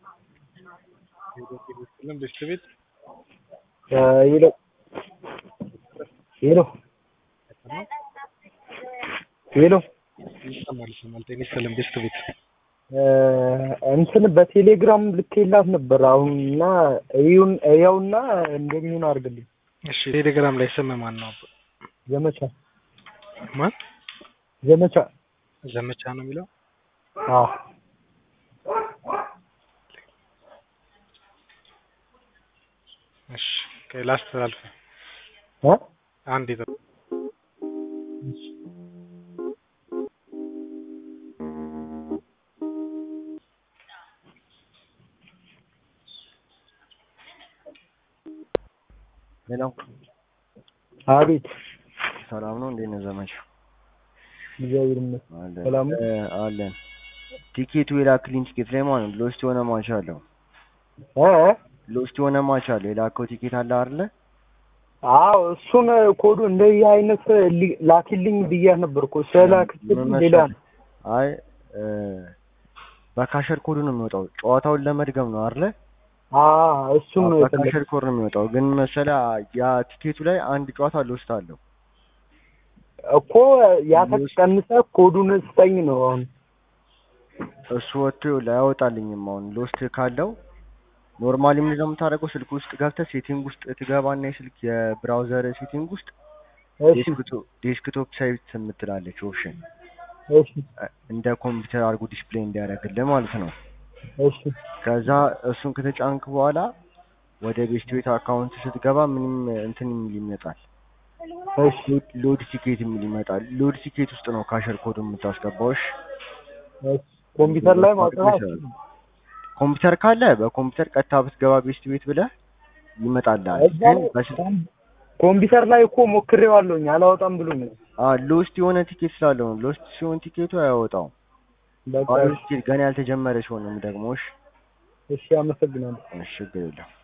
ምን ብስት ቤት ሄሎ ሄሎ ሄሎ ይሰማል ይሰማል። ጤና ይስጥልን ብስት ቤት እንትን በቴሌግራም ልኬላት ነበር አሁን እና እዩን እያውና እንደሚሆን አድርግልኝ። እሺ ቴሌግራም ላይ ስም ማን ነው? ዘመቻ ማን ዘመቻ ዘመቻ ነው የሚለው? አዎ እሺ ላስተላልፍ እ አንድ ይዘው ሌላው አቤት ሰላም ነው። እንዴት ነው ዘመቻ? እግዚአብሔር ይመስገን አለን ሰላም ነው? እ አለን ቲኬቱ የላክልኝ ቲኬት ላይ ማለት ነው ሎስት የሆነ ማች አለው። እ ሎስት የሆነ ማች አለው። የላከው ቲኬት አለ አይደለ? አዎ እሱን ኮዱ እንደዚህ አይነት ሊ- ላኪልኝ ብያት ነበር እኮ ስላክልኝ ምን ሌላ መሰለህ? አይ እ በካሸር ኮዱ ነው የሚወጣው። ጨዋታውን ለመድገም ነው አይደለ? አዎ እሱን ነው የፈለኩት። በካሸር ኮድ ነው የሚወጣው። ግን መሰለህ ያ ቲኬቱ ላይ አንድ ጨዋታ ሎስት አለው። እኮ ያተቀንሰ ኮዱን ስጠኝ ነው አሁን እሱ ወጥቶ ላያወጣልኝም። አሁን ሎስት ካለው ኖርማሊ ምንድን ነው የምታደርገው? ስልክ ውስጥ ገብተህ ሴቲንግ ውስጥ ትገባና የስልክ የብራውዘር ሴቲንግ ውስጥ እሺ ዴስክቶፕ ሳይት የምትላለች ኦፕሽን እሺ እንደ ኮምፒውተር አድርጎ ዲስፕሌይ እንዲያደርግልህ ማለት ነው። እሺ ከዛ እሱን ከተጫንክ በኋላ ወደ ቤስት ቤት አካውንት ስትገባ ምንም እንትን የሚል ይመጣል። እሺ ሎድ ቲኬት የሚል ይመጣል። ሎድ ቲኬት ውስጥ ነው ካሸር ኮድ የምታስገባው። እሺ እሺ ኮምፒውተር ላይ ማውጣት ኮምፒውተር ካለ በኮምፒውተር ቀጥታ ብትገባ ቤስት ቤት ብለህ ይመጣልሃል። ግን በስልክ ኮምፒውተር ላይ እኮ ሞክሬዋለሁኝ አላወጣም ብሎኝ ነው። አ ሎስት የሆነ ቲኬት ስላለው ነው። ሎስት ሲሆን ቲኬቱ አያወጣውም። በቃ ባዶ ቲኬት ገና ያልተጀመረ ሲሆን ነው ደግሞ። እሺ እሺ አመሰግናለሁ። እሺ ችግር የለም።